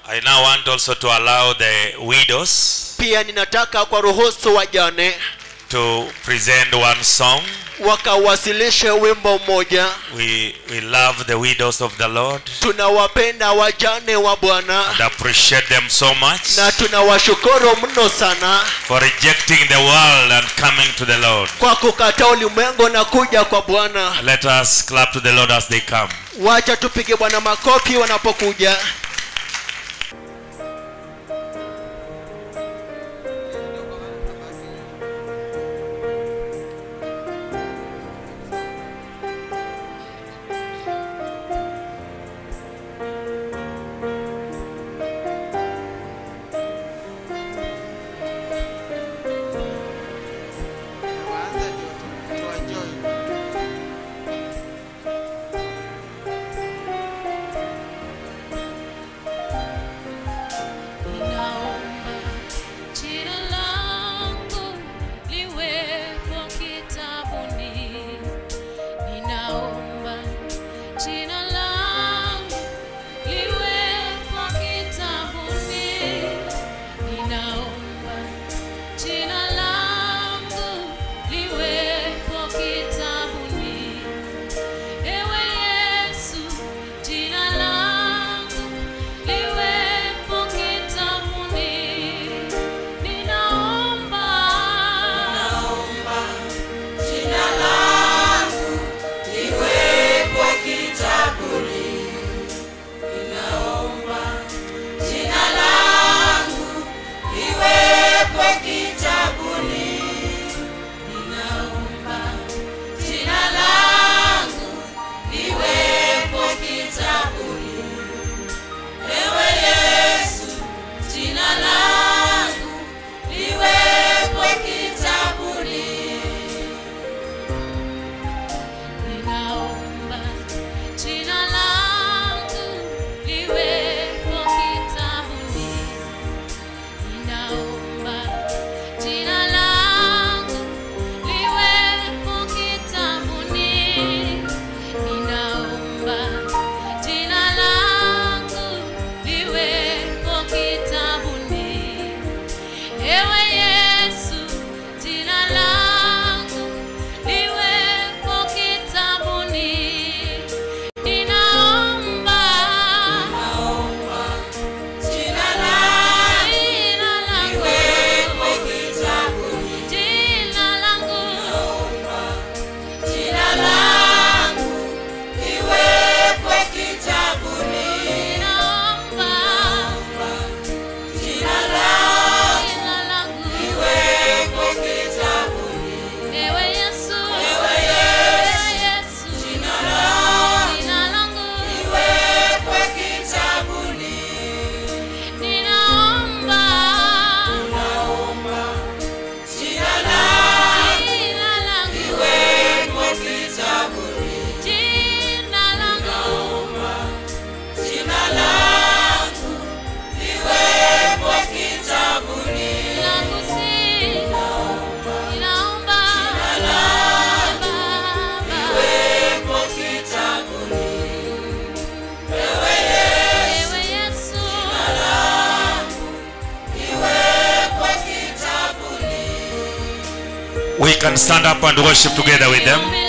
I now want also to allow the widows pia ninataka kwa ruhusu wajane to present one song. wakawasilishe wimbo mmoja We, we love the widows of the Lord tunawapenda wajane wa bwana and appreciate them so much na tunawashukuru mno sana for rejecting the world and coming to the Lord. kwa kukataa ulimwengu na kuja kwa bwana Let us clap to the Lord as they come. wacha tupige bwana makofi wanapokuja Ninaomba jina langu liwepo kitabuni. Ninaomba jina langu liwepo kitabuni. Ninaomba jina langu liwepo kitabuni. Ewe Yesu, jina langu liwepo kitabuni. Ninaomba, Jina langu liwepo kitabuni. Ninaomba jina langu liwepo kitabuni. Ninaomba jina langu liwepo kitabuni. Ewe Yesu, jina langu liwepo kitabuni. ninaomba jina langu liwepo kitabuni. Ninaomba jina langu liwepo kitabuni. Ninaomba jina langu liwepo kitabuni. Ewe Yesu, jina langu liwepo kitabuni. Ninaomba, Jina langu jina langu, liwepo kitabuni. jina langu, Jina langu liwepo kitabuni. ninaomba, Jina langu jina langu, liwepo kitabuni. ewe Yesu, Ewe Yesu, Jina langu jina langu, liwepo kitabuni. ninaomba, Naomba jina langu jina langu, liwepo kitabuni. jina langu. Jina langu liwepo kitabuni. langu si ninaomba Baba Liwepo kitabuni. Ewe Yesu, ewe Yesu liwepo kitabuni. We can stand up and worship together with them. Milele